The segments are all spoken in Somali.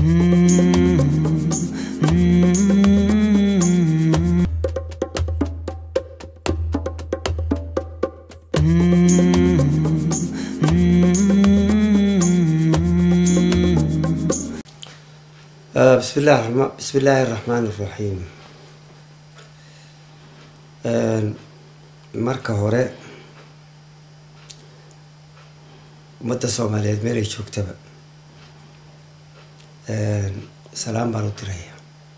بسم الله الرحمن بسم الله الرحمن الرحيم marka hore ummadda soomaaliyeed meel ay joogtaba salaam baan u diraya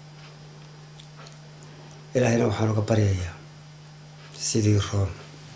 ilaahayna waxaan uga baryayaa sidii roon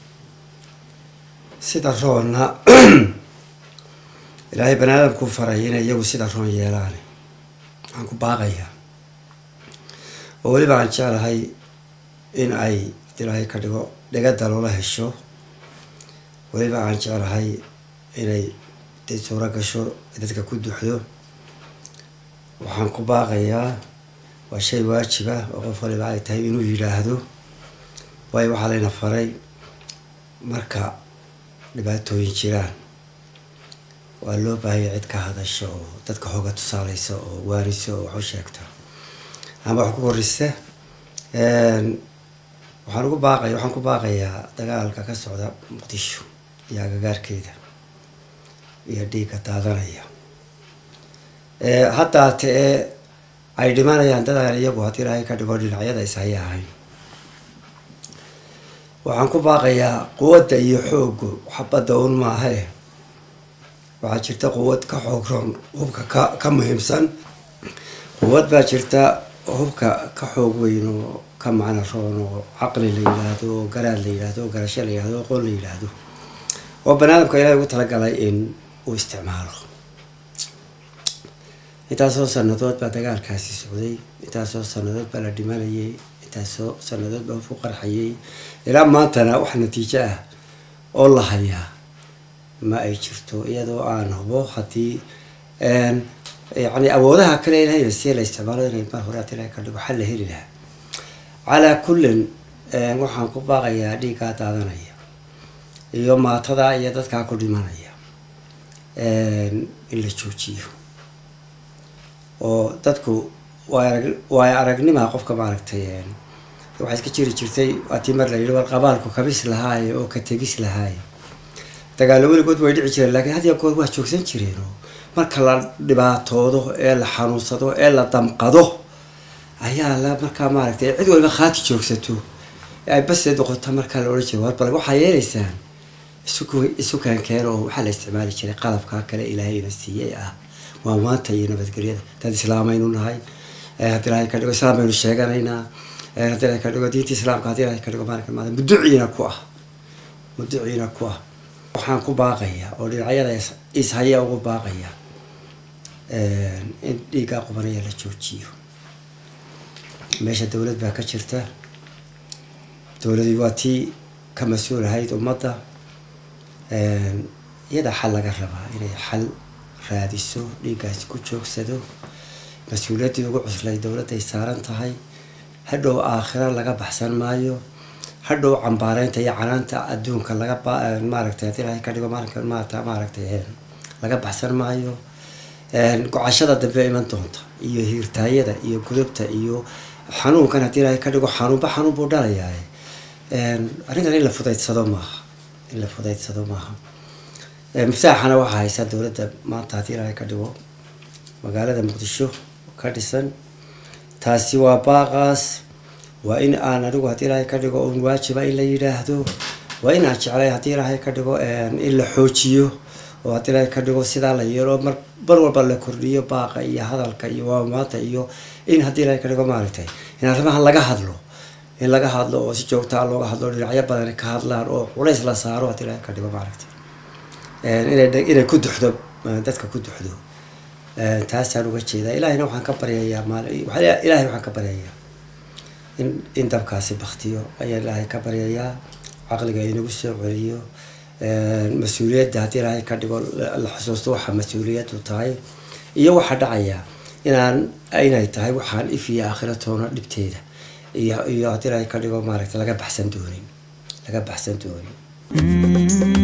sida roonna ilaahay bani aadamkuu faray inay iyagu sida roon yeelaan waxaan ku baaqayaa oo weliba aan jeclahay in ay ilaahay ka dhigo dhegada loola hesho weliba aan jeclahay inay dee suuro gasho dadka ku duxdo waxaan ku baaqayaa waa shay waajiba oo qof waliba ay tahay inuu yidhaahdo waayo waxaa layna faray marka dhibaatooyin jiraan waa loo baahaya cid ka hadasho oo dadka hooga tusaaleysa oo waaniso oo wax u sheegta ama wax ku korisa waxaan ugu baaqaya waxaan ku baaqayaa dagaalka ka socda muqdisho iyo agagaarkeeda iyo dhiigga daadanaya haddaate ee ay dhimanayaan dadaan iyagu haddii ilaahay ka dhigo dhinacyada ishaya ahayn waxaan ku baaqayaa quwadda iyo xooggu xabadda un maahae waxaa jirta quwad ka xoog roon hubka ka ka muhiimsan quwad baa jirta hubka ka xoog weyn oo ka macno roon oo caqli la yidhaahdo oo garaad la yidhaahdo oo garasho la yidhahdo oo qoon la yidhaahdo oo banaadamka ilaahay ugu talagalay in uu isticmaalo intaasoo sanadood baa dagaalkaasi socday intaasoo sanadood baa la dhimanayay intaasoo sanadood baa ku qarxayay ilaa maantana wax natiijo ah oo la hayaa ma ay jirto iyadoo aan hubo haddii yani awoodaha kale ilahayna si la isticmaalo inay mar hore hadii ilahay ka dhigo xal la heli lahaa calaa kullin waxaan ku baaqayaa dhiiggaa daadanaya iyo maatada iyo dadkaa ku dhimanaya in la joojiyo oo dadku waay aragnima qofka maaragtay waxaa iska jiri jirtay hatii mar la yidhi war qabaalku kabis lahaaye oo ka tegis lahaaye dagaalo weligood way dhici jireen lakiin had ya goor waa joogsan jireen oo marka la dhibaatoodo ee la xanuunsado ee la damqado ayaa la markaa maaragtay cid waliba khaati joogsato ay baseed noqota markaa la odhan jira war bal waxaa yeelaysaan isu isu keenkeen oo waxaa la isticmaali jiray qalabkaa kale ilaahayna siiyey ah waa maanta iyo nabadgelyada dad islaamaynu nahay haddii ilahay ka dhigo islaam baynu sheeganaynaa haddii ilahay ka dhigo diinta islaamka haddii ilahay ka dhigo maalinka maada muduciina ku ah muduciina ku ah waxaan ku baaqayaa oo dhinacyada ishaya ugu baaqaya in dhiiggaa qubanaya la joojiyo meesha dowlad baa ka jirta dowladii waa tii ka mas-uul ahayd ummadda iyada xal laga rabaa inay xal raadiso dhiiggaasi ku joogsado mas-uuliyaddii ugu cuslay dowladday saaran tahay hadhow aakhira laga baxsan maayo hadhow cambaareynta iyo canaanta adduunka laga maaragtay haddii ilahay ka dhigo maalinka maata maaragtay laga baxsan maayo gocashada dambe iman doonta iyo hiirtaayada iyo gudubta iyo xanuunkan haddii ilahay ka dhigo xanuunba xanuun buu dhalayaa arrintan in la fudaydsado maaha in la fudaydsado maaha miftaaxana waxaa haysaa dowladda maanta haddii ilahay ka dhigo magaalada muqdisho ka dhisan taasi waa baaqaas waa in aan anigu haddii ilaahay ka dhigo un waajiba in la yidhaahdo waa in aan jeclay haddii ilaahay ka dhigo in la xoojiyo oo haddii ilaahay ka dhigo sidaa la yeelo mar mar walba la kordhiyo baaqa iyo hadalka iyo waamaanta iyo in haddii ilaahay ka dhigo maaragtay in arrimahan laga hadlo in laga hadlo oo si joogtaa looga hadlo dhinacyo badan ka hadlaan oo culays la saaro haddii ilaahay ka dhigo maaragtay inay inay ku duxdo dadka ku duxdo taasaan uga jeedaa ilahayna waxaan ka baryayaa maal ilaahay waxaan ka baryayaa in in dabkaasi baktiyo ayaa ilaahay ka baryayaa caqliga inagu soo celiyo mas-uuliyadda haddii ilaahay ka dhigo la xusuusto waxa mas-uuliyaddu tahay iyo waxaa dhacaya inaan inay tahay waxaan if iyo aakhira toona dhibteeda iyo iyo haddii ilaahay ka dhigo maaragtay laga baxsan doonin laga baxsan doonin